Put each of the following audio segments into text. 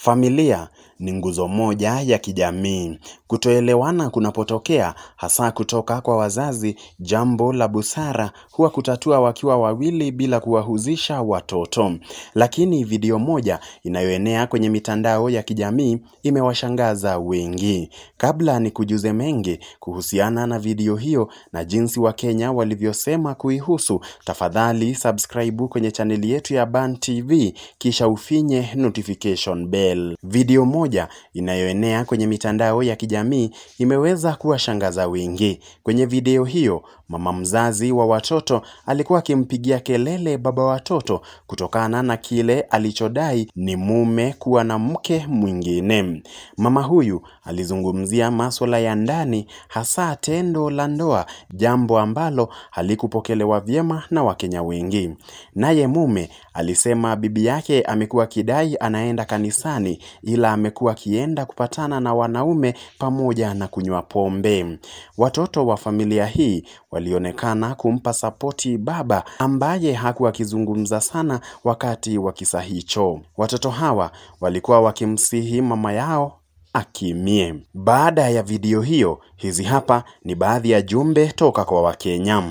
Familia ni nguzo moja ya kijamii. Kutoelewana kunapotokea hasa kutoka kwa wazazi, jambo la busara huwa kutatua wakiwa wawili bila kuwahusisha watoto. Lakini video moja inayoenea kwenye mitandao ya kijamii imewashangaza wengi. Kabla nikujuze mengi kuhusiana na video hiyo na jinsi wakenya walivyosema kuihusu, tafadhali subscribe kwenye chaneli yetu ya Ban TV kisha ufinye notification bell. Video moja inayoenea kwenye mitandao ya kijamii imeweza kuwashangaza wengi. Kwenye video hiyo, mama mzazi wa watoto alikuwa akimpigia kelele baba watoto kutokana na kile alichodai ni mume kuwa na mke mwingine. Mama huyu alizungumzia maswala ya ndani hasa tendo la ndoa, jambo ambalo halikupokelewa vyema na Wakenya wengi. Naye mume alisema bibi yake amekuwa akidai anaenda kanisani ila amekuwa akienda kupatana na wanaume pamoja na kunywa pombe. Watoto wa familia hii walionekana kumpa sapoti baba ambaye hakuwa akizungumza sana wakati wa kisa hicho. Watoto hawa walikuwa wakimsihi mama yao akimie. Baada ya video hiyo, hizi hapa ni baadhi ya jumbe toka kwa Wakenya.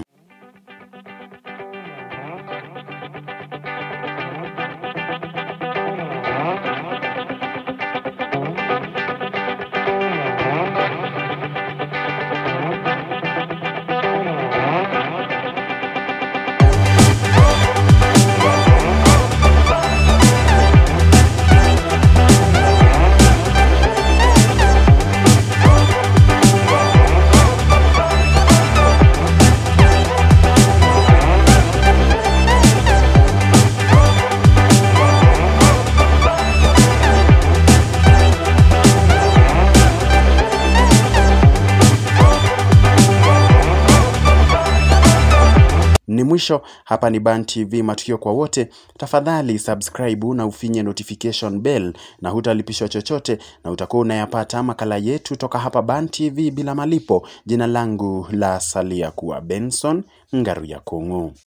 Ni mwisho hapa ni Ban TV matukio kwa wote. Tafadhali subscribe na ufinye notification bell na hutalipishwa chochote na utakuwa unayapata makala yetu toka hapa Ban TV bila malipo. Jina langu la salia kuwa Benson Ngaruya Kung'u.